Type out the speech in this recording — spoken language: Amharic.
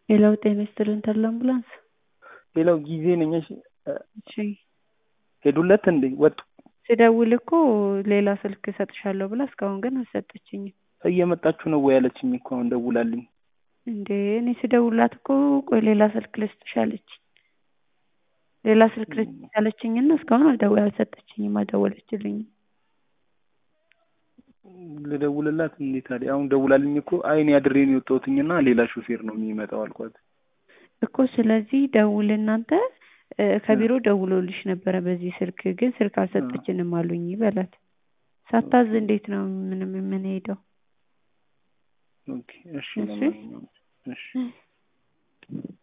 ሌላው ጤና ይስጥልን ተድላ አምቡላንስ። ሌላው ጊዜ ነኝ። እሺ እሺ ሄዱለት እንዴ ወጡ? ስደውል እኮ ሌላ ስልክ እሰጥሻለሁ ብላ እስካሁን ግን አልሰጠችኝም። እየመጣችሁ ነው ወይ ያለችኝ እኮ አሁን ደውላልኝ። እንዴ እኔ ስደውላት እኮ ቆይ ሌላ ስልክ ልስጥሽ አለች። ሌላ ስልክ ልስጥሽ አለችኝና እስካሁን አልደወ አልሰጠችኝም፣ አልደወለችልኝም። ልደውልላት እንዴ ታዲያ? አሁን ደውላልኝ እኮ አይ እኔ አድሬ ነው የወጣሁትኝና ሌላ ሹፌር ነው የሚመጣው አልኳት። እኮ ስለዚህ ደውል እናንተ እ ከቢሮ ደውሎልሽ ነበረ በዚህ ስልክ ግን ስልክ አልሰጠችንም አሉኝ በላት። ሳታዝ እንዴት ነው ምንም የምንሄደው? ኦኬ እሺ እሺ። ለማንኛውም እሺ